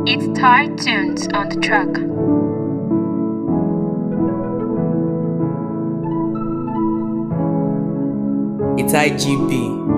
It's Tired Tunes on the track. It's IGP.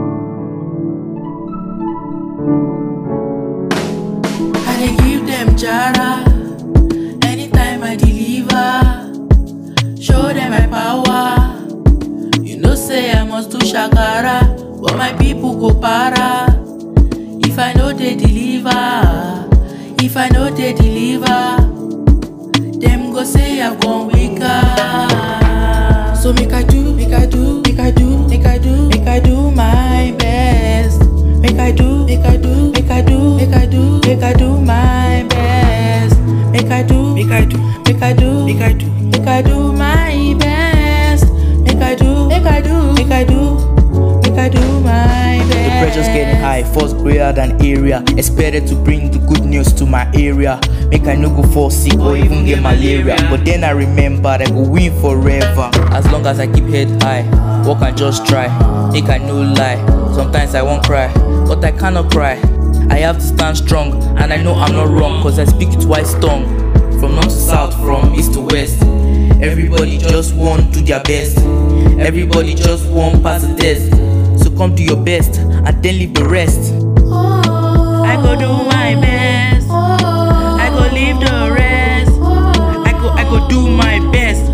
I dey give them jara anytime I deliver. Show them my power. You know say I must do shakara, but my people go para. If I know they deliver, if I know they deliver, them go say I've gone weaker. So make I do, make I do, make I do, make I do, make I do my best. Make I do, make I do, make I do, make I do, make I do my best. Make I do, make I do, make I do, make I do, make I do my best. Make I do, make I do, make I do, make I do my best. The pressure's getting high, force greater than area. Expected to bring the good news to my area. Make I no go fall sick or even get malaria. But then I remember I go win forever. As long as I keep head high, work and just try. Make I no lie. Sometimes I won't cry, but I cannot cry. I have to stand strong, and I know I'm not wrong, cause I speak it wise tongue. From north to south, from east to west. Everybody just want do their best. Everybody just want pass the test. So come do your best and then leave the rest. I go do my best. I go leave the rest. I go, I go do my best.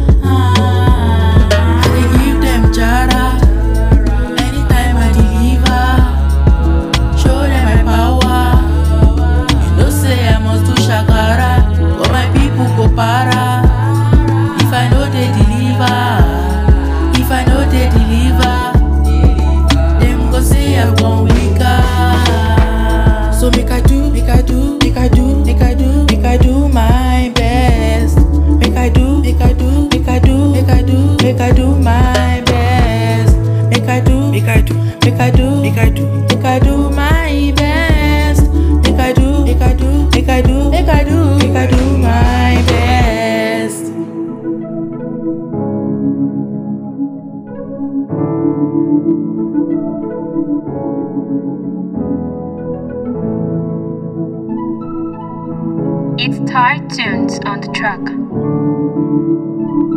I dey give them jara anytime I deliver. Show them my power. You know say I must do shakara, but my people go para. If I know they deliver, if I know they deliver, them go say I'm gone weaker. So make I do, make I do, make I do, make I do, make I do my best. Make I do, make I do, make I do, make I do, make I do my best. Make I do, make I do, make I do, make I do, make I do my best. Make I do, make I do, make I do, make I do, make I do my best. It's Tired Tunes on the track.